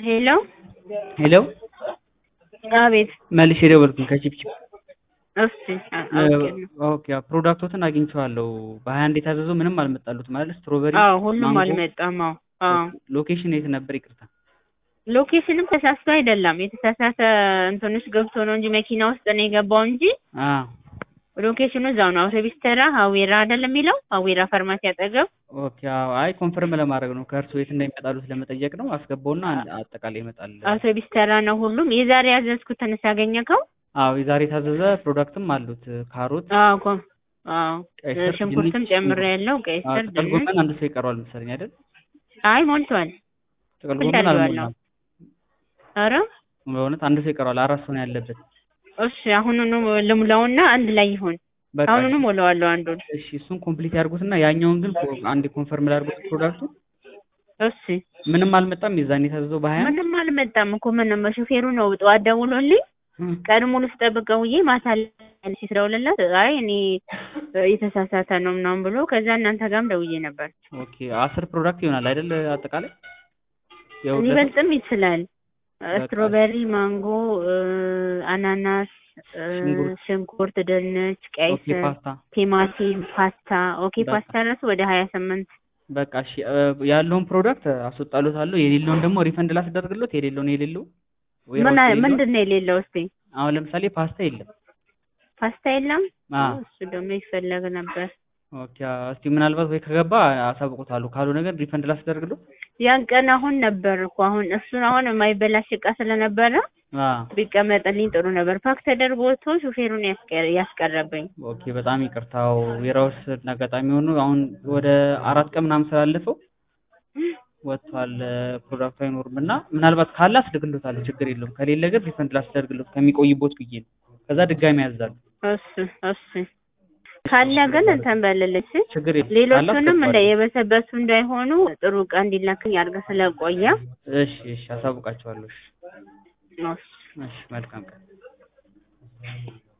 ሄሎ ሄሎ አቤት መልሼ ደወልኩኝ ከቺፕቺፕ እሺ አውቄያለሁ። ኦኬ አዎ፣ ፕሮዳክቶትን አግኝቼዋለሁ። በሀያ አንድ የታዘዘው ምንም አልመጣሉትም ማለት ስትሮበሪ አዎ ሁሉም ማንጎ። አልመጣም። አዎ አዎ ሎኬሽን የት ነበር? ይቅርታ ሎኬሽንም ተሳስቶ አይደለም የተሳሳተ እንትንሽ ገብቶ ነው እንጂ መኪና ውስጥ ነው የገባው እንጂ አ ሎኬሽኑ እዛው ነው። አውቶቢስ ተራ ሀዌራ አይደለም የሚለው ሀዌራ ፋርማሲ አጠገብ። ኦኬ አዎ። አይ ኮንፈርም ለማድረግ ነው ከእርሱ የት እንደሚመጣሉት ለመጠየቅ ነው። አስገባውና አጠቃላይ ይመጣል። አውቶቢስ ተራ ነው ሁሉም። የዛሬ ያዘዝኩትን ሳገኘከው? አዎ የዛሬ የታዘዘ ፕሮዳክትም አሉት ካሮት፣ አዎ ኮ አዎ ቀይ ስር፣ ሽንኩርትም ድንች፣ ጨምሬ ያለው ቀይ አዎ፣ ስር፣ ጥቅል ድንች። ጎመን አንድ ሰው ይቀረዋል መሰለኝ አይደል? አይ ሞልቷል። ጥቅል ሁሉ ጎመን ያለው አልሞላም። ኧረ በእውነት አንድ ሰው ይቀረዋል። አራት ሰው ነው ያለበት። እሺ አሁኑኑ ልሙላውና አንድ ላይ ይሁን። በቃ አሁኑኑ ሞላዋለሁ አንዱን። እሺ እሱን ኮምፕሊት ያድርጉትና ያኛውን ግን ኮ- አንድ ኮንፈርም ላድርጉት ፕሮዳክቱ እሺ ምንም አልመጣም። የዛኔ የታዘዘው በሀያ ምንም አልመጣም እኮ ምንም ሹፌሩ ነው ጠዋት ደውሎልኝ ቀን ሙሉ ስጠብቀው ውዬ ማታ ላይ ሲደውልለት አይ እኔ የተሳሳተ ነው ምናምን ብሎ ከዛ እናንተ ጋርም ደውዬ ነበር። ኦኬ አስር ፕሮዳክት ይሆናል አይደል? አጠቃላይ የሁለት ሊበልጥም ይችላል። በቃ ስትሮበሪ፣ ማንጎ፣ እ፣ አናናስ፣ እ፣ ሽንኩርት፣ ሽንኩርት፣ ድንች፣ ቀይ ኦኬ ስር፣ ፓስታ ቲማቲም፣ ፓስታ ኦኬ በቃ ፓስታ ራሱ ወደ ሀያ ስምንት በቃ እሺ እ፣ ያለውን ፕሮዳክት አስወጣሎታለሁ። የሌለውን ደግሞ ሪፈንድ ላስደርግሎት። የሌለውን የሌለው ወይ ምን ራሱ የሌለው ምንድን ነው የሌለው? እስቲ አሁን ለምሳሌ ፓስታ የለም። ፓስታ የለም። አ እሱ ደግሞ ይፈለግ ነበር። ኦኬ እስቲ ምናልባት ወይ ከገባ አሳውቁታለሁ። ካልሆነ ግን ሪፈንድ ላስደርግሎት። ያን ቀን አሁን ነበር እኮ አሁን እሱን አሁን የማይበላሽ እቃ ስለነበረ አ ቢቀመጥልኝ ጥሩ ነበር። ፓክ ተደርጎ ወጥቶ ሹፌሩን ያስቀ- ያስቀረብኝ። ኦኬ በጣም ይቅርታው የራውስ አጋጣሚ ሆኖ አሁን ወደ አራት ቀን ምናምን ስላለፈው ወጥቷል። ፕሮዳክቱ አይኖርም እና ምናልባት ካለ አስልክሎታለሁ። ችግር የለውም። ከሌለ ግን ሪፈንድ ላስደርግሎት ከሚቆይቦት ብዬ ነው። ከዛ ድጋሚ ያዛሉ። እሱ እሱ ካለ ግን እንትን በልልሽ። ችግር የለም። ካለ ሌሎቹንም እንደ አስገባለሁ። የበሰበሱ እንዳይሆኑ ጥሩ እቃ እንዲላክኝ አድርገህ ስለቆየ እሺ እሺ አሳውቃቸዋለሁ። እሺ እሱ እሺ መልካም ቀን